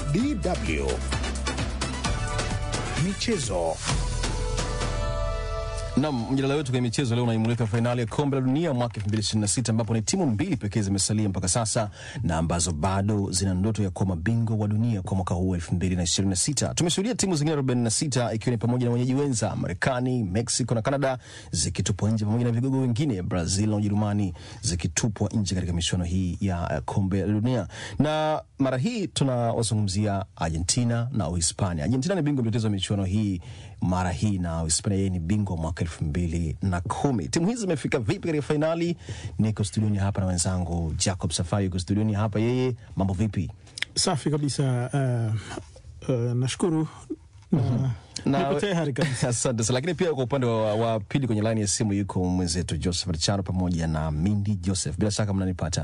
DW Michezo. Nam, mjadala wetu kwenye michezo leo unaimulika fainali ya kombe la dunia mwaka 2026 ambapo ni timu mbili pekee zimesalia mpaka sasa na ambazo bado zina ndoto ya kuwa mabingwa wa dunia kwa mwaka huu 2026. Tumeshuhudia timu zingine 46 ikiwa ni pamoja na wenyeji wenza Marekani, Mexico na Canada zikitupwa nje pamoja na vigogo wengine Brazil na Ujerumani zikitupwa nje katika michuano hii ya uh, kombe la dunia, na mara hii tunawazungumzia Argentina na Uhispania. Argentina ni bingwa mtetezi wa michuano hii mara hii na Uhispania yeye ni bingwa mwaka elfu mbili na kumi. Timu hizi zimefika vipi katika fainali? Niko studioni hapa na wenzangu Jacob Safari yuko studioni hapa. Yeye mambo vipi? Safi kabisa. Uh, uh, nashukuru na Na- niko tayari kabisa. Asante sana. Lakini pia kwa upande wa, wa pili kwenye laini ya simu yuko mwenzetu Joseph Richano pamoja na Mindi Joseph. Bila shaka mnanipata.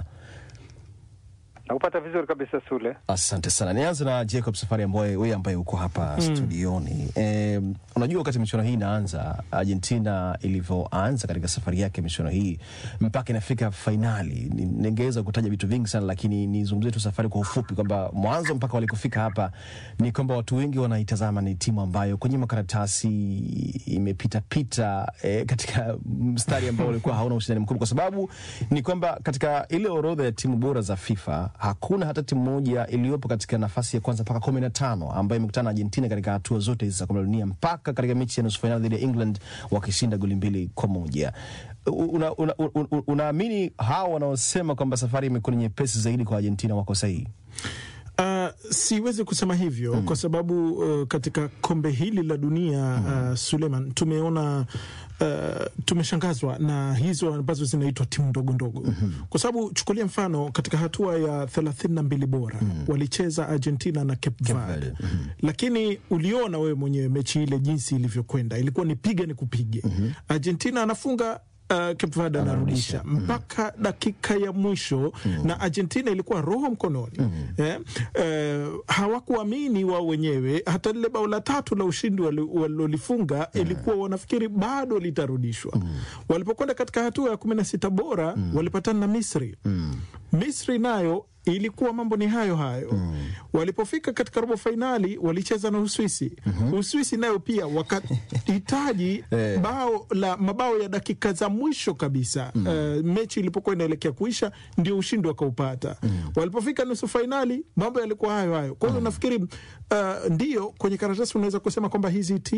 Nakupata vizuri kabisa Sule. Asante sana. Nianze na Jacob Safari, ambaye wewe ambaye uko hapa studioni. E, unajua wakati michuano hii inaanza, Argentina ilivyoanza katika safari yake michuano hii mpaka inafika fainali, ni- ningeweza kutaja vitu vingi sana, lakini nizungumzie tu safari kwa ufupi, kwamba mwanzo mpaka walikofika hapa ni kwamba watu wengi wanaitazama ni timu ambayo kwenye makaratasi imepita pita e, katika mstari ambao ulikuwa hauna ushindani mkubwa, kwa sababu ni kwamba katika ile orodha ya timu bora za FIFA hakuna hata timu moja iliyopo katika nafasi ya kwanza mpaka kumi na tano ambayo imekutana na Argentina katika hatua zote hizi za kombe la dunia mpaka katika mechi ya nusu fainali dhidi ya England wakishinda goli mbili kwa moja. Unaamini una, una, una unaamini hawa wanaosema kwamba safari imekuwa ni nyepesi zaidi kwa Argentina wako sahihi? Uh, siwezi kusema hivyo kwa sababu uh, katika kombe hili la dunia uh, Suleiman, tumeona uh, tumeshangazwa na hizo ambazo zinaitwa timu ndogo ndogo kwa sababu chukulia mfano katika hatua ya thelathini na mbili bora walicheza Argentina na Cape Verde Verde, lakini uliona wewe mwenyewe mechi ile jinsi ilivyokwenda, ilikuwa ni piga ni kupige. Argentina anafunga Uh, Cape Verde anarudisha mpaka dakika ya mwisho na Argentina ilikuwa roho mkononi eh, eh, hawakuamini wao wenyewe. Hata lile bao la tatu la ushindi wali- walilolifunga ilikuwa wanafikiri bado litarudishwa. Walipokwenda katika hatua ya kumi na sita bora walipatana na Misri. Misri nayo ilikuwa mambo ni hayo hayo. Walipofika katika robo fainali walicheza na Uswisi. Uswisi nayo pia wakahitaji Eh. bao la mabao ya dakika za mwisho kabisa. Eh, mechi ilipokuwa inaelekea kuisha ndio ushindi wakaupata. Walipofika nusu fainali mambo yalikuwa hayo hayo. Kwa hiyo nafikiri uh, ndio kwenye karatasi unaweza kusema kwamba hizi timu